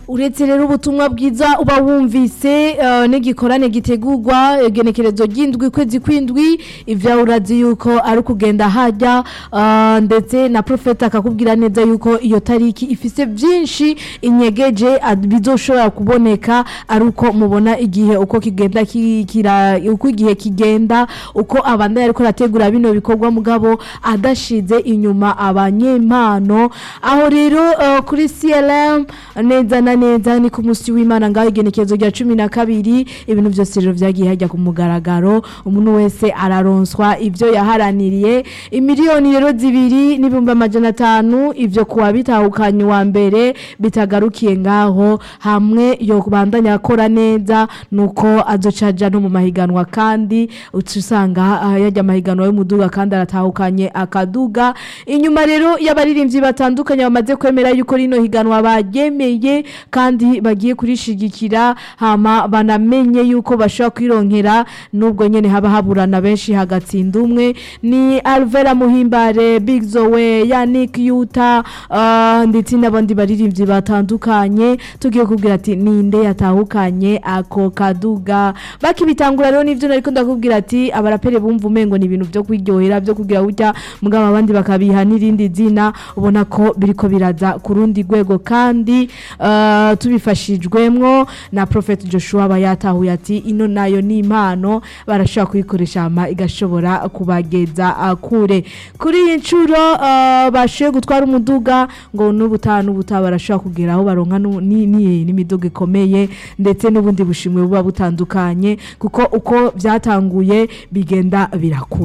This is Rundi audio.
uretse rero ubutumwa bwiza uba wumvise eh, n'igikorane gitegurwa igenekerezo ry'indwi kwezi kw'indwi ivyo urazi yuko ari ukugenda hajya eh, ndetse na profeta akakubwira neza yuko iyo tariki ifise byinshi inyegeje ad- bizoshobora kuboneka ari uko mubona igihe uko kigenda ki- kira uko igihe kigenda uko abandanya ariko arategura bino bikorwa mugabo adashize inyuma abanyempano aho rero eh, kuri CLM neza na neza ni ku musi w'Imana ngaho igenekezo rya cumi na kabiri ibintu byose rero vyagiye hajya ku mugaragaro umuntu wese araronswa ivyo yaharaniriye imiliyoni rero zibiri n'ibihumbi amajana atanu ivyo kuwa bitahukanye wa mbere bitagarukiye ngaho hamwe yo kubandanya akora neza nuko azocaja no mu mahiganwa kandi uca usanga ah, yajya amahiganwa y'umuduga kandi aratahukanye akaduga inyuma rero y'abaririmbyi batandukanye bamaze kwemera yuko rino higanwa baryemeye kandi bagiye kurishigikira hama banamenye yuko bashobora kwironkera nubwo nyene haba haburana benshi hagatsinda umwe ni Alvera Muhimbare Big Zoe Yannick Yuta ah, ndetse n'abandi baririmbyi batandukanye tugiye kubwira ati ninde yatahukanye ako kaduga bakibitangura rero nivyo nariko ndakubwira ati abarapere bumva umengo ni ibintu vyo kwiryohera vyo kugira burya mugabo abandi bakabiha n'irindi zina ubona ko biriko biraza ku rundi rwego kandi ah, tubifashijwemwo na Prophet Joshua aba yatahuye ati ino nayo ni impano barashobora kuyikoresha hama igashobora kubageza ah, kure kuri iyi nshuro ah, bashoboye gutwara umuduga ngo n'ubutaha n'ubutaha barashobora kugera aho baronka nu- ni- ni- n'imiduga ikomeye ndetse n'ubundi bushimwe buba butandukanye kuko uko byatanguye bigenda birakura